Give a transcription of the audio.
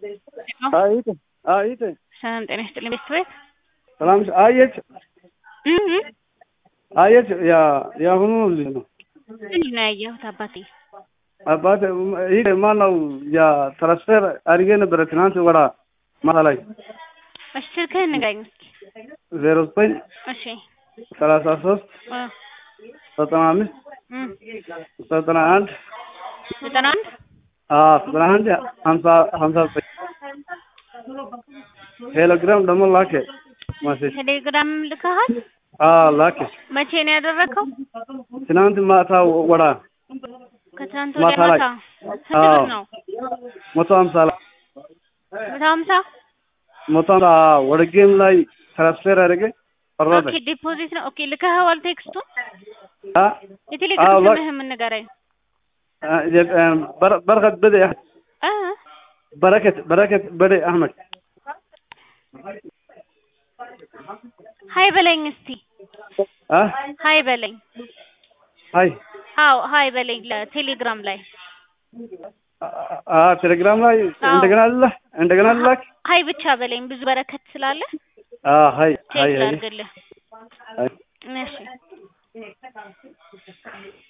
አይት አይት ሰላም ጤና ይስጥልኝ ቤተሰብ ሰላም አየች አየች ያ የአሁኑ ልጅ ነው ምንድን ነው ያየሁት አባቴ አባት ይህ ማነው ያ ትራንስፈር አድርጌ ነበረ ትናንት ወራ ማታ ላይ እሺ ስልክህን ንገረኝ እስኪ ዜሮ ዘጠኝ እሺ ሰላሳ ሶስት እ ዘጠና አምስት እም ዘጠና አንድ ዘጠና አንድ ዘጠና አንድ ሀምሳ ሀምሳ ዘጠኝ ቴሌግራም ደግሞ ላኬ ማሴጅ ቴሌግራም ልከሃል ላኬ መቼ ነው ያደረከው ትናንት ማታ ወራ ከትናንት ወዲያ ማታ ላይ። ማታ ስንት አዎ። ብር ነው መቶ ሀምሳ ላይ መቶ ሀምሳ መቶ ሀምሳ ወደ ጌም ላይ ትራንስፈር አድርጌ ፈረደ ኦኬ ዲፖዚት ነው ኦኬ ልከኸዋል ቴክስቱን አ የቴሌግራም አዎ፣ ላ- ስምህን ንገረኝ በር- በረከት በደ እ በረከት በረከት በደ አህመድ ሀይ በለኝ እስቲ አ ሀይ በለኝ ሀይ አዎ ሀይ በለኝ ለቴሌግራም ላይ አ ቴሌግራም ላይ አዎ። እንደገና አለ እንደገና ላክ ሀይ ብቻ በለኝ ብዙ በረከት ስላለ አ ሀይ ሀይ ቼክ ሀይ ላድርግልህ ሀይ እሺ